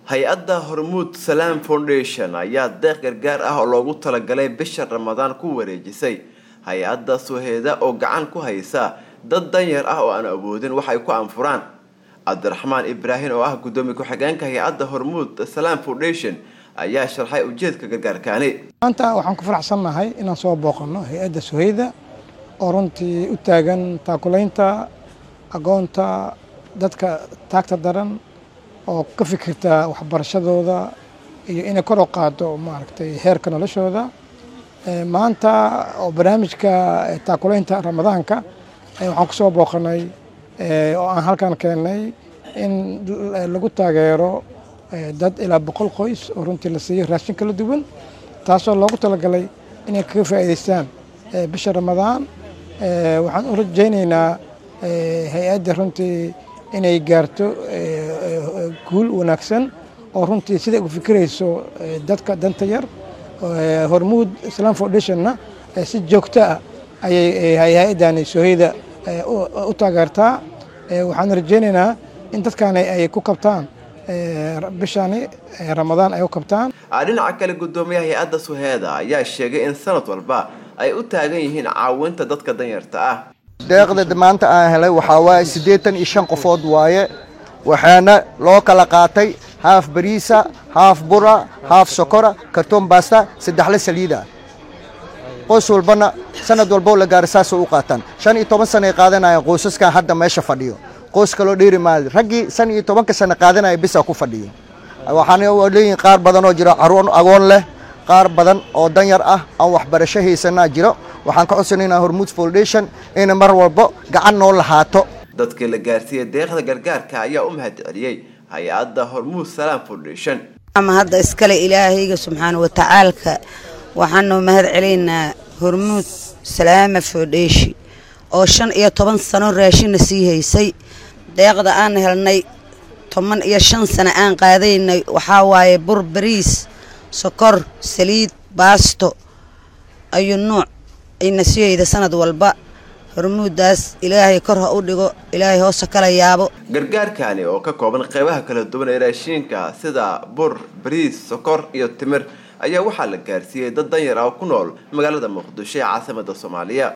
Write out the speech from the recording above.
hay-adda hormuud salaam foundation ayaa deeq gargaar ah oo loogu talagalay bisha ramadaan ku wareejisay hay-adda suheeda oo gacan ku haysa dad danyar ah oo aan awoodin wax ay ku anfuraan cabdiraxmaan ibraahim oo ah guddoomiye ku-xigeenka hay-adda hormuud salaam foundation ayaa sharxay ujeedka gargaarkaani maanta waxaan ku faraxsannahay inaan soo booqanno hay-adda suheyda oo runtii u taagan taakulaynta agoonta dadka taagta daran oo ka fikirta waxbarashadooda iyo inay kor u qaado maaragtay heerka noloshooda maanta oo barnaamijka taakulaynta ramadaanka waxaan ku soo booqanay oo aan halkan keennay in lagu taageero dad ilaa boqol qoys oo runtii la siiyo raashin kala duwan taasoo loogu talagalay inay kaga faa'iidaystaan bisha ramadaan waxaan u rajaynaynaa hay-adda runtii inay gaarto guul wanaagsan oo runtii siday ugu fikirayso dadka danta yar hormuud islam foundationna si joogto ah ayay hay-addani soheyda u taageertaa waxaan rajaynaynaa in dadkaani ay ku kabtaan bishani ramadaan ay u kabtaan dhinaca kale guddoomiyaha hay-adda suheeda ayaa sheegay in sanad walba ay u taagan yihiin caawinta dadka danyarta ah deeqda maanta aan helay waxaa waaye siddeetan iyo shan qofood waaye waxaana loo kala qaatay haaf bariisa haaf bura haaf sokora kartoon baasta saddexle saliida qoys walbana sanad walboo la gaara saasay u qaataan shan iyo toban sana ay qaadanayaan qoysaskan hadda meesha fadhiyo qoys kaloo dheeri maayo raggii shan iyo tobanka sana qaadanaya bisaa ku fadhiyo waxaana leeyihin qaar badan oo jiro caruur agoon leh qaar badan oo danyar ah aan waxbarasho haysanaa jiro waxaan ka codsanaynaa hormuud foundation inay mar walbo gacan noo lahaato dadkii la gaarsiiyey deeqda gargaarka ayaa u mahad celiyey hay-adda hormuud salaam foundation ama hadda iskale ilaahayga subxaana watacaalka waxaanu mahad celaynaa hormuud salaama foundation oo shan iyo toban sano raashinna sii haysay deeqda aan helnay toban iyo shan sano aan qaadaynay waxaa waaye bur bariis sokor saliid baasto ayuu nuuc ayna sii hayda sanad walba hormuuddaas ilaahay kor ha u dhigo ilaahay hoose kala yaabo gargaarkaani oo ka kooban qeybaha kala duwan ee raashiinka sida bur bariis sokor iyo timir ayaa waxaa la gaarsiiyey dad danyar ah oo ku nool magaalada muqdisho ee caasimada soomaaliya